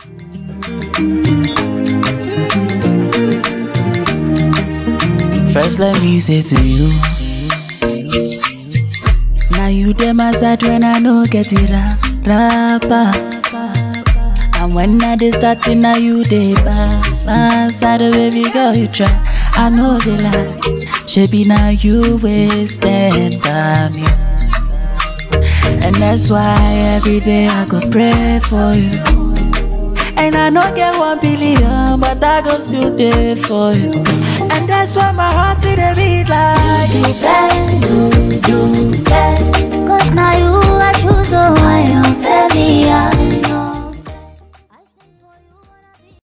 First, let me say to you. Now you dem my side when I no get it ra rapper. And when I dey start to now you dey back my side, oh, baby girl you try. I know the lie. Should now you will stand by me. And that's why every day I go pray for you. And I no get one billion, but I go still there for you. And that's why my heart it a beat like You can do, you can Cause now you I choose so I am very young